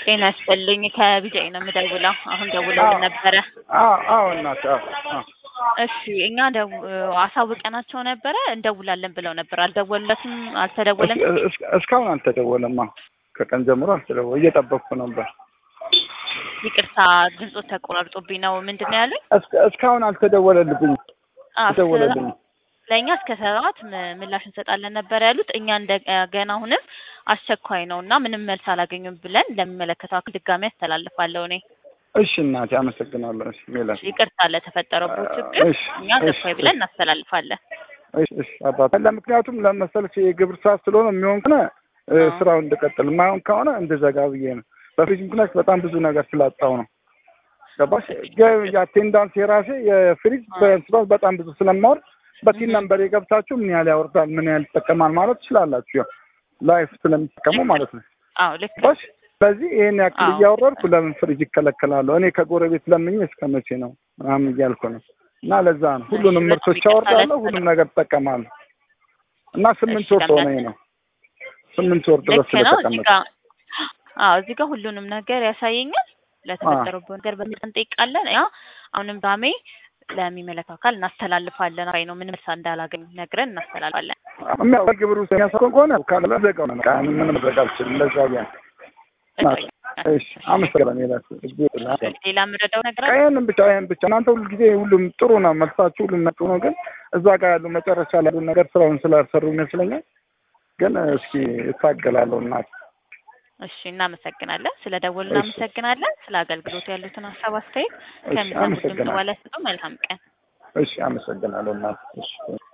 ጤና ይስጥልኝ ከቢጃይ ነው የምደውለው። አሁን ደውለውልን ነበረ። አዎ አዎ እናት አዎ አዎ እሺ እኛ ደው አሳውቀናቸው ነበረ እንደውላለን ብለው ነበር። አልደወለትም አልተደወለም። እስ- እስ- እስካሁን አልተደወለም። አዎ ከቀን ጀምሮ አልተደወለ እየጠበቅኩ ነበር። ይቅርታ ድምፆ ተቆራርጦብኝ ነው። ምንድን ነው ያሉኝ? እስከ- እስካሁን አልተደወለልብኝም አዎ፣ ተደወለልኝ። ለእኛ እስከ ሰባት ም- ምላሽ እንሰጣለን ነበር ያሉት። እኛ እንደገና አሁንም አስቸኳይ ነው እና ምንም መልስ አላገኙም ብለን ለሚመለከተው አካል ድጋሚ አስተላልፋለሁ እኔ። እሺ እናቴ አመሰግናለሁ። እሺ ሜላት ይቅርታ ለተፈጠረበት ችግር እሺ፣ እኛ እሺ፣ ገፋይ ብለን እናስተላልፋለን። እሺ እሺ አባት ለምክንያቱም ለመሰለሽ የግብር ሰዓት ስለሆነ የሚሆን ከሆነ እ፣ አዎ። ስራውን እንድቀጥል የማይሆን ከሆነ እንደዘጋ ብዬ ነው። በፍሪጅ ምክንያት በጣም ብዙ ነገር ስላጣው ነው። ገባሽ? ገ- የአቴንዳንስ የራሴ የፍሪጅ አዎ። በስራት በጣም ብዙ ስለማወርድ በቲን ነምበር የገብታችሁ ምን ያህል ያወርዳል ምን ያህል ይጠቀማል ማለት ትችላላችሁ። ያው ላይፍ ስለሚጠቀሙ ማለት ነው። አዎ ልክ ነው። ገባሽ? ስለዚህ ይሄን ያክል አዎ። እያወረድኩ ለምን ፍሪጅ ይከለከላለሁ? እኔ ከጎረቤት ለምኜ እስከ መቼ ነው ምናምን እያልኩ ነው። እና ለዛ ነው ሁሉንም እሺ፣ ምርቶች በጣም ይቅርታ አወርዳለሁ፣ ሁሉም ነገር እጠቀማለሁ። እና ስምንት እሺ፣ ወር ሆነኝ ነው ስምንት ወር ድረስ ልክ ነው። እዚህ ስለተቀመጠ ጋር አዎ እዚህ ጋር ሁሉንም ነገር ያሳየኛል። ለተፈጠረበት ነገር በሚል እንጠይቃለን። ያ አሁንም ዳሜ ለሚመለከተው አካል እናስተላልፋለን። አይ ነው ምንም መልስ እንዳላገኝ ነግረን እናስተላልፋለን። የሚያው ግብር ውስጥ የሚያሳኮን ከሆነ ካለ ዘጋው ነው። በቃ ምንም መድረግ አልችልም። ለዛ ቢያ እሺ፣ አመሰግናለሁ። ሜላት ሌላ የምረዳው ነገር አለ? ቀየንም ብቻ ይሄን ብቻ እናንተ ሁሉ ጊዜ ሁሉም ጥሩ ነው መልሳችሁ፣ ሁሉም ጥሩ ነው። ግን እዛ ጋር ያሉ መጨረሻ ላይ ያሉ ነገር ስራውን ስላልሰሩ ይመስለኛል። ግን እስኪ እታገላለሁ እናት እሺ እናመሰግናለን። ስለ ደወሉ እሺ። እናመሰግናለን። ስለ አገልግሎቱ ያሉትን ሀሳብ አስተያየት እሺ፣ ከሚሰሙት ድምጽ አመሰግናለሁ። በኋላ ስጡ። መልካም ቀን። እሺ፣ አመሰግናለሁ እናት እሺ